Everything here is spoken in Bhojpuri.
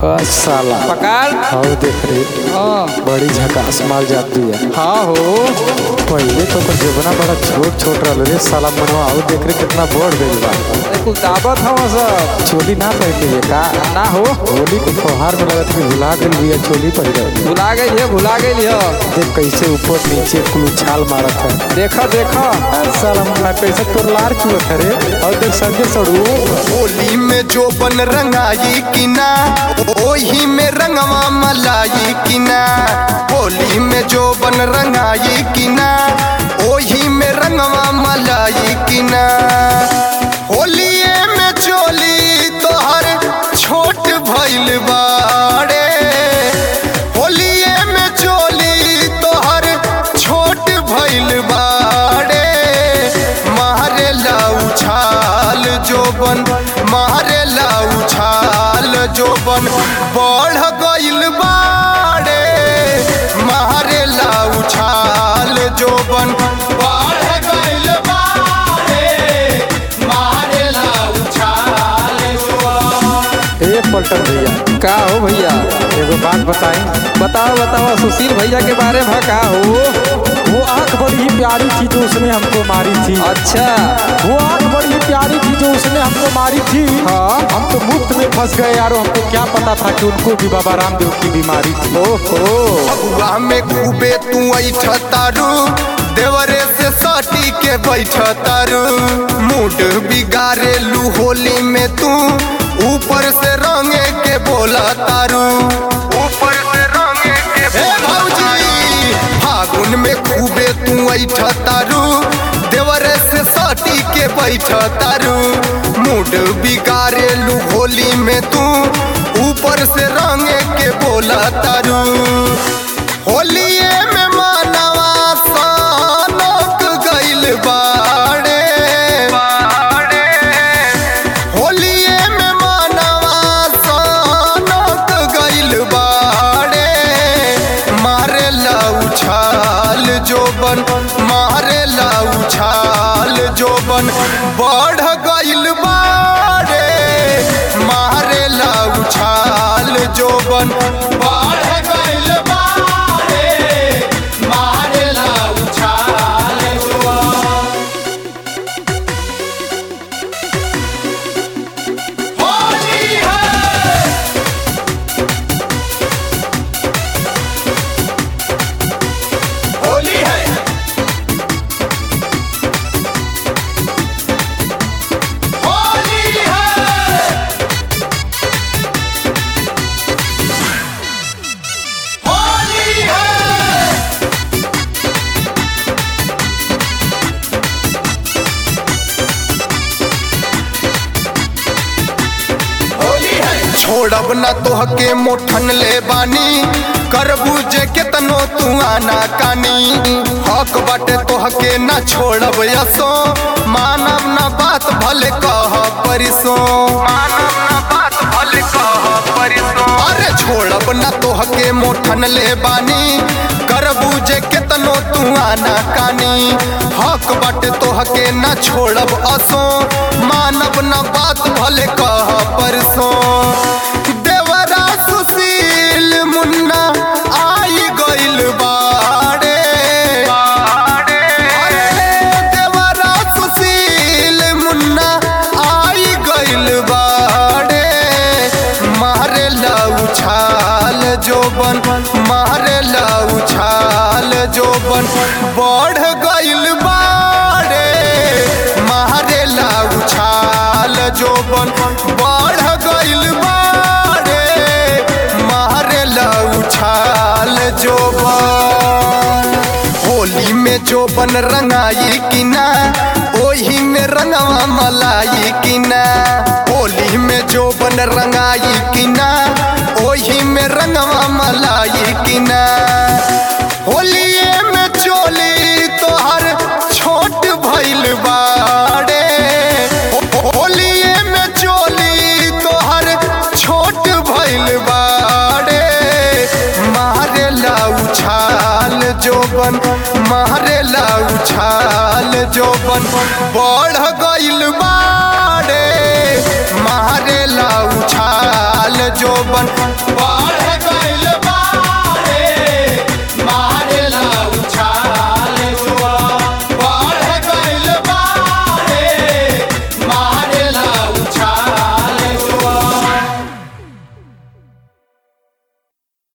आ, साला पकड़ हाउ देख रे हाँ बड़ी झकास माल जाती है हाँ हो पहले तो ओकर जबना बड़ा छोट छोट रहल रे साला मनवा हाउ देख रे कितना बढ़ गइल बा अरे कुछ दावत हम सब चोली ना पहन लिए का ना हो होली के फौहार में लगत कि भुला गइल बिया चोली पहिर भुला गई है भुला गई है देख कैसे ऊपर नीचे कुल उछाल मारत है देखा देखा आ, साला मुन्ना कैसे तोर लार चुअत है रे और देख संजय सड़ू होली में जो बन रंगाई कि ना ओही में रंगवा मलाई कि ना होली में जो बन रंगाई कि ना ओही में रंगवा मलाई कि ना होलिए में चोली तोहर छोट भइल बाड़े होलिए में चोली तोहर छोट भइल बाड़े मारे उछाल जोबन मारे उछाल जोबन बढ़ गइल बाड़े मारे उछाल जोबन बढ़ गइल बाड़े मारे उछाल जोबन ए पलटन भैया का हो भैया एगो बात बताई बताओ बताओ सुशील भैया के बारे में का हो वो आंख बड़ी ही प्यारी थी जो उसने हमको मारी थी अच्छा वो आंख बड़ी ही प्यारी थी जो उसने हमको मारी थी हाँ हम तो मुफ्त में फंस गए यारो हमको क्या पता था कि उनको भी बाबा रामदेव की बीमारी थी ओहो फगुआ में खूबे तू ऐठ तारू देवरे से सटी के बैठ तारू मूड बिगाड़े लू होली में तू ऊपर से रंगे के बोला तारू ऊपर से रंगे के हे भौजी फागुन में खूबे तू ऐठ तारू देवरे से सटी के बैठ तारू मूड बिगाड़े लू होली में तू ऊपर से रंगे के बोला तारू होलिए में मानवा सानक गइल बाड़े होलिए में मानवा सानक गइल बाड़े मारे उछाल जोबन मारे उछाल जोबन बढ़ गइल बाड़े मारे उछाल जोबन बढ़ गइल बाड़े मारे उछाल जोबन होली है होली है होली है होली है होली है छोड़ब ना तोहके मोठन ले बानी करबू जे केतनो तू आना कानी हक बाटे तोहके ना छोड़ब यसो मानब ना बात भले कह परिसो मानब ना बात भले कह परिसो अरे छोड़ब ना तोहके मोठन ले बानी करबू जे केतनो तू आना कानी हक बाटे तोहके ना छोड़ब असो मानब ना बात भले कह परसो देवरा सुशील मुन्ना आई गइल बाड़े अरे देवरा सुशील मुन्ना आई गइल बाड़े मारे उछाल जोबन मारे उछाल जोबन बढ़ गइल बाड़े मारे उछाल जोबन बढ़ गइल बाड़े मारे उछाल जोबन होली में जोबन रंगाई कि ना ओही में रंगवा मलाई कि ना होली में जोबन रंगाई कि ना ओही में रंगवा मलाई कि ना होलिए में चोली तोहर छोट भइल बाड़े होलिए में चोली तोहर छोट भइल बाड़े मारे उछाल जोबन मारे उछाल जोबन बढ़ गइल बाड़े मारे उछाल जोबन बाढ़